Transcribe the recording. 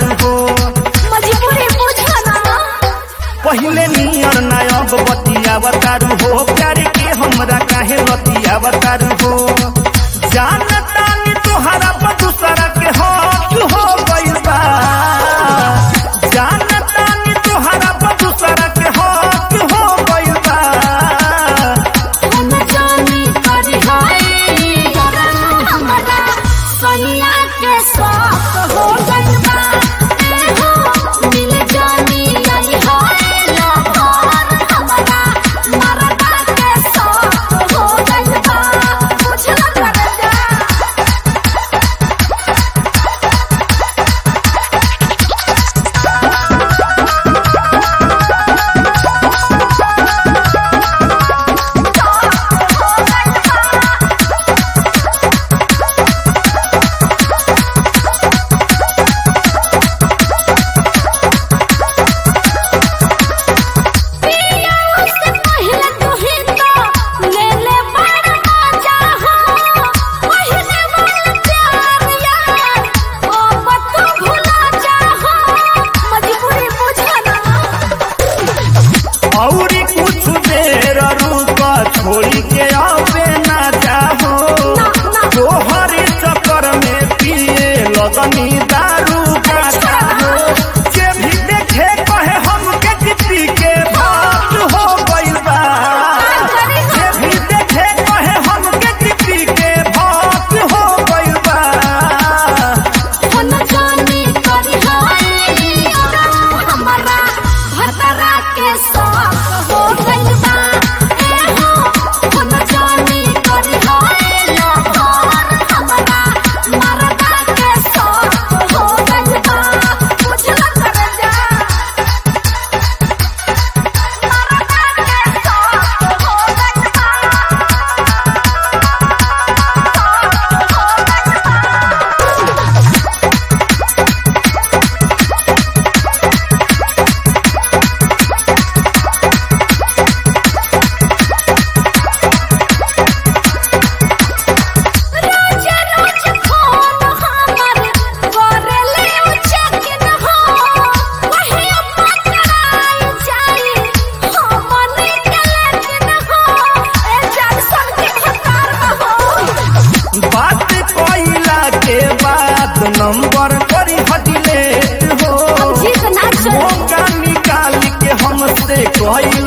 तारू हो मजबूरी बुझो ना पहिले नियर नायब बतियाव तारू हो प्यार के हमरा काहे लतियाव तारू हो जानता नी तोहरा पर दूसरा के हक हो गइल बा जानता नी तोहरा पर दूसरा के हक हो गइल बा हम जानी करी हाय करम हमरा सैया के शौक हो गइल बा ए हो मिल जानी आई हाय लहर हमरा मरदा के शौक हो गइल बा बुझला कर जा पिया उससे पहले तू ही तो ले ले बड़ा मजा हो पहले वाला प्यार यार ओ बतू भुला जा हो मजबूरी बुझे ना औरी कुछ देर रुक छोड़ी के आवे ना चाहो तोहरे चक्कर में पिए लगनी दारू का चाहो जे भी देखे कहे हमके किसी के बात हो गइल बा जे भी देखे कहे हमके किसी के बात हो गइल बा हम जानी करी हाय हमरा भतरा के शौक हो गइल बा ए हो हम जानी करी हाय लहर हमरा मरदा के शौक हो गइल बा बुझला कर जा मरदा के शौक हो गइल बा रोज रोज फोन हमर करले चेक न हो वही पकड़ाई जाई हमने के न हो ए जान सन के खतर हो बात कइला के बाद नंबर करी हटिले हो हम जीत ना चल मौका निकाल के हमसे कइल